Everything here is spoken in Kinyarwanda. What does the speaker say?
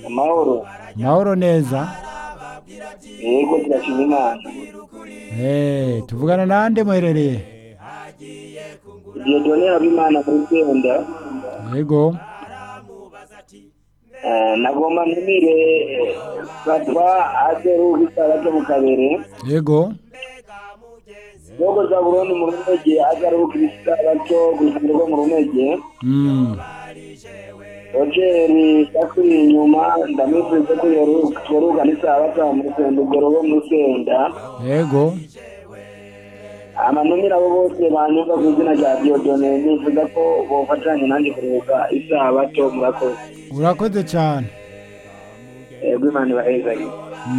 amahoro amahoro neza yego turashima imana eee tuvugana n'ande muherereye igihe donera b'imana muri senda yego nagomba ntumire fatwa azeru gisara cyo mu kabere yego nubwo za burundu mu rumege azaruhuka igisara cyo gusanirwa mu rumege Mm. rogeri yakuri inyuma ndamwifuriza ko yoruga n'isabata mu rusenda ugorobo mu rusenda yego amanumira abo bose banyumva ku izina rya diodone nifuza ko bofatanya nanjye kuruhuka isabato murakoze urakoze cyane yego imana ibahezanye